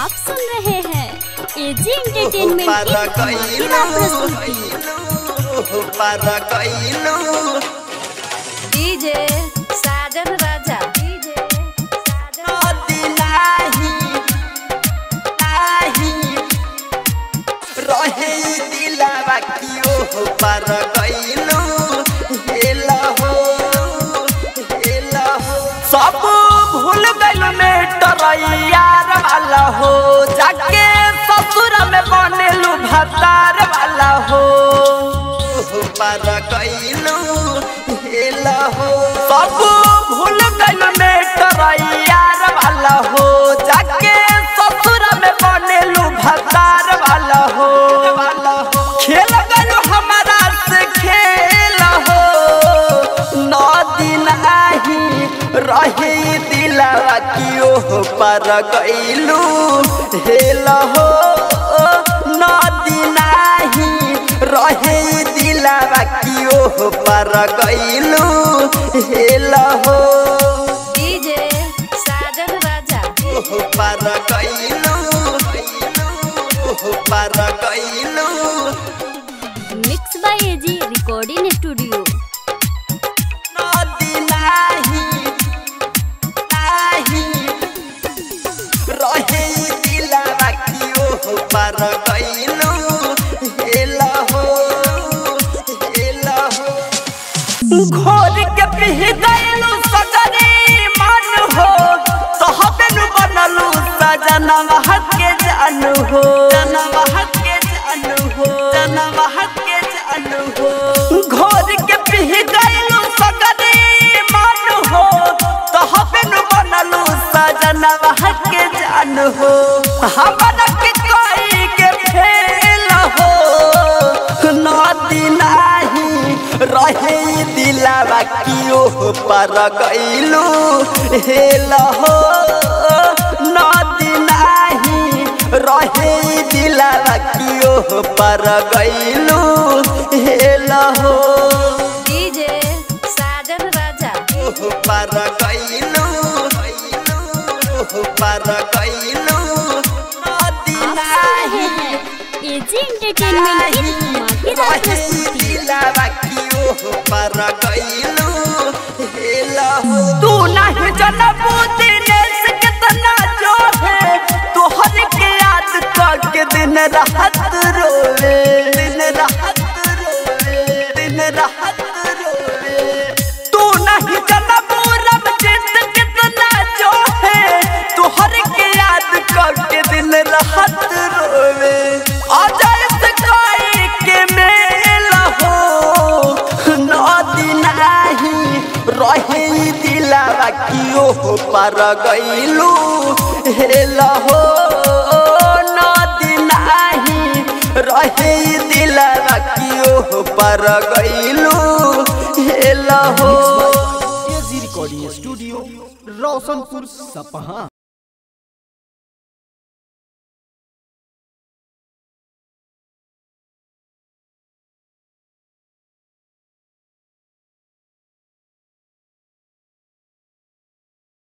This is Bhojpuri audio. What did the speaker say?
आप सुन रहे हैं एजी एंटरटेनमेंट की धमाकेदार प्रस्तुति डीजे साजन राजा डीजे साजन रहे दिलावा कियो पर गइलू हेला हो हेला हो सब भूल गइल में यार वाला हो जाके ससुर में बनेलू भतार वाला हो पर गइलू हेला हो सब भूल गइल में यार वाला हो जाके ससुर में बनेलू भतार वाला हो खेल गयो हमारा से खेल हो नौ दिन आही रहे दिलावा कियो पर गइलू हेल हो नौ दिन आही रहे दिलावा कियो पर गइलू हेल हो डीजे साजन राजा पर गइलू पर गइलू mix by AG recording studio नदी नाही नाही रहे दिलावा कियो पर गइलू हेला हो हेला हो घोर के पिह गइलू सगरी मन हो तहबेनु बनलू सजनवा के जानू हो जनवा के जानू हो जनवा के जानू हो घोर के पिह गइलू सगरी मन हो तहबेनु बनलू सजनवा के जानू हो हमरा के कोई के फेल हो नदी नाही रहे दिलावा कियो पर गइलू हेल हो नदी नाही रहे दिलावा कियो पर गइलू हेल हो डीजे साजन राजा पर गइलू पर गइलू नदी आप सुन रहे नाही हैं एजी एंटरटेनमेंट की धमाकेदार प्रस्तुति तू नहीं जनबू दिनेश कितना जो है तोहर के याद करके दिन रात रोवे दिन रात रोवे दिन रात रोवे तू नहीं जनबू रब जित कितना जो है तोहर के याद करके दिन रात रोवे अजय से कोई के मेल हो नदी नाही रहे दिलावा कियो पर गइलू हेल हो नदी नाही रहे दिलावा कियो पर गइलू हेल हो एजी रिकॉर्डिंग स्टूडियो रोशनपुर सपहा